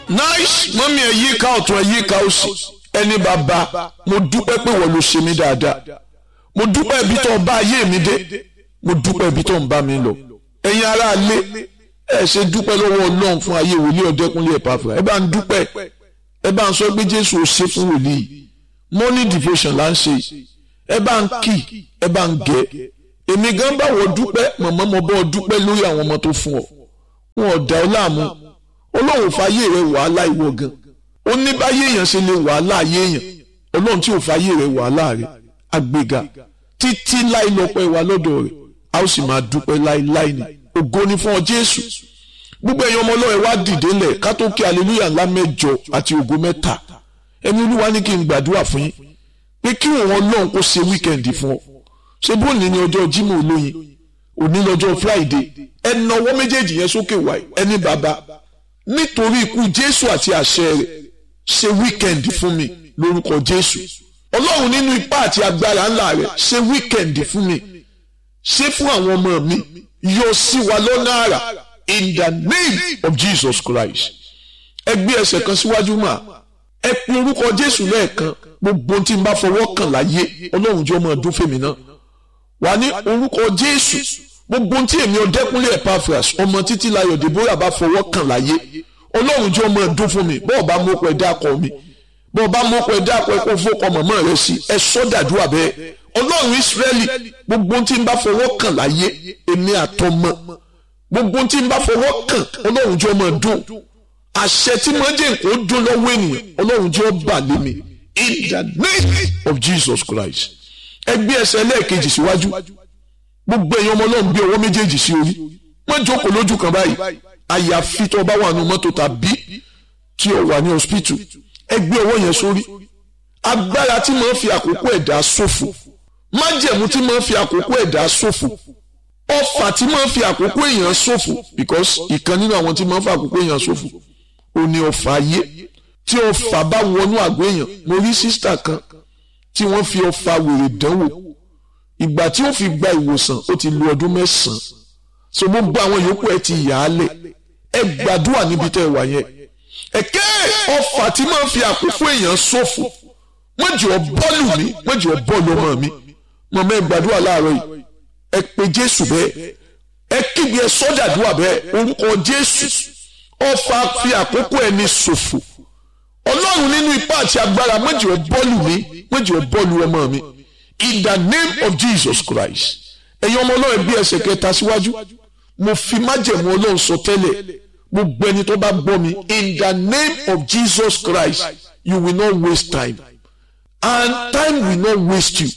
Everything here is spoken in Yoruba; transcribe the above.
nice mọ́mí ẹ̀ yíká ọ̀tún ẹ̀ yíká òsì ẹni bàbá mo dúpẹ́ pé wọ́n ló ṣe mí dáadáa mo dúpẹ́ ibi tó ń bá ayé mi dé mo dúpẹ́ ibi tó ń bá mi lọ ẹ̀yin ará ilé ẹ̀ ṣe dúpẹ́ lọ́wọ́ ọlọ́run fún ayé wòlíì ọ̀dẹ́kunlé ẹ̀pàfà ẹ bá ń dúpẹ́ ẹ bá ń sọ pé jésù ò ṣe fún wòlíì morning devotion là ń ṣe ẹ bá ń kì ẹ bá ń gẹ èmi gan bá wọ dúpẹ́ mọ̀mọ́ mo bọ́ dúpẹ́ lórí àwọn ọmọ tó fún ọ wọn ò dá ọ láàmú ọlọ́run fàyè rẹ wàhálà ìwọ gan ó ní báyé èèyàn ṣe lè wàhálà ayé èèyàn ọlọ́run tí ò fàyè rẹ wàhálà rẹ àgbéga títí láì lọ́pẹ́ wa lọ́dọ̀ rẹ̀ a ó sì máa dúpẹ́ láíláí ni ògo ni fún ọ jésù gbogbo ẹ̀yin ọmọ ọlọ́run wá dìde lẹ̀ ká tó kí aleluya ńlá mẹ́jọ àti ògo mẹ́ta ẹni olúwa ní kí n gbàdúrà fún yín pé kí òun ọlọ́run kó ṣe wíkẹ́ndì fún ọ ṣé bóòní ni ọjọ́ jímọ̀ olóyin òní lọ́jọ́ friday ẹ nawọ́ méjèèjì yẹn sókè wáyé ẹni bàbá nítorí ikú jésù àti àṣẹ rẹ̀ ṣe wíkẹ́ndì fún mi lórúkọ jésù ọlọ́run nínú ipá àti agbára ńlá rẹ̀ ṣe wíkẹ́ndì fún mi ṣe fún àwọn ọmọ mi yọ sí wa lọ́nà àrà in the name of jesus christ ẹ gbé ẹsẹ̀ kan síwájú mà ẹ pe orúkọ jésù lẹ́ẹ̀kan gbogbo tí n bá fọwọ́ kàn láyé ọlọ́run jẹ́ ọmọ ọdún fèmí náà wà ní orúkọ jésù gbogbo tí èmi ọdẹkùnlé epaphras ọmọ títí láyọ̀ deborah bá fọwọ́ kàn láyé ọlọ́run jẹ́ ọmọ ọdún fún mi bọ́ọ̀ bá mú ọkọ̀ ẹ̀dá kọ mi bọ́ọ̀ bá mú ọkọ̀ ẹ̀dá kọ ẹ̀kọ́ fọ́kọ mọ̀mọ́ rẹ sí ẹ sọ́dàdúrà bẹ́ẹ̀ ọlọ́run ìsírẹ́lì gbogbo tí n bá fọwọ́ kàn láyé èmi àtọmọ gbogbo tí n bá fọwọ́ kàn ọlọ́run jẹ́ ọmọ ọdún àṣẹ tí mo jẹ́ nǹkan dún lọ́wọ́ ènìyàn ọlọ́run jẹ́ ọba lé mi in the name of jesus christ ẹ gbé ẹsẹ̀ lẹ́ẹ̀kejì síwájú gbogbo èèyàn ọmọ ọlọ́run gbé ọwọ́ méjèèjì sí orí wọ́n jókòó lójú kan báyìí àyàfi tó bá wà nù mọ́tò tàbí tí o wà ní hospital ẹ gbé ọwọ́ yẹn sórí agbára tí máa ń fi àkókò ẹ̀dá ṣòfò májẹ̀mú tí máa ń fi àkókò ẹ̀dá ṣòfò ọfà tí máa ń fi àkókò èèyàn ṣòfò because ìkan nínú àwọn tí máa ń fi àkókò èèyàn ṣòfò ò ní ọfà ayé tí ọfà bá wọnú àgọ́ èèyàn mo rí sísítà kan tí wọ́n fi ọfà wèrè dánwò ìgbà tí ó fi gba ìwòsàn ó ti lu ọdún mẹ́sàn-án so gbogbo àwọn yòókù ẹ ti yà á lẹ̀ ẹ gbàdúrà níbi tẹ́ ẹ wà yẹn ẹ̀kẹ́ ọfà tí máa ń fi àkókò èèyàn ṣòfò wọ́n jẹ́ ọ bọ́ọ̀lù mi wọ́n jẹ́ ọ bọ́ọ̀lù ọmọ mi mọ̀mọ́ ẹ gbàdúrà láàárọ̀ yìí ẹ pe jésù bẹ́ẹ̀ ẹ kígbe ẹ sọ́dàdúrà bẹ́ẹ̀ orúkọ jésù ọfà fi àkókò ẹni ṣòfò ọlọ́run nínú ipá àti agbára wọ́n jẹ́ ọ bọ́ọ̀lù mi wọ́n jẹ́ ọ bọ́ọ̀lù ọmọ mi in the name of jesus christ ẹ̀yin ọmọ ọlọ́run bí ẹsẹ̀ kẹta síwájú mo fi májẹ̀mú ọlọ́run sọ tẹ́lẹ̀ gbogbo ẹni tó bá gbọ́ mi in the name of jesus christ you will not waste time and time will not waste you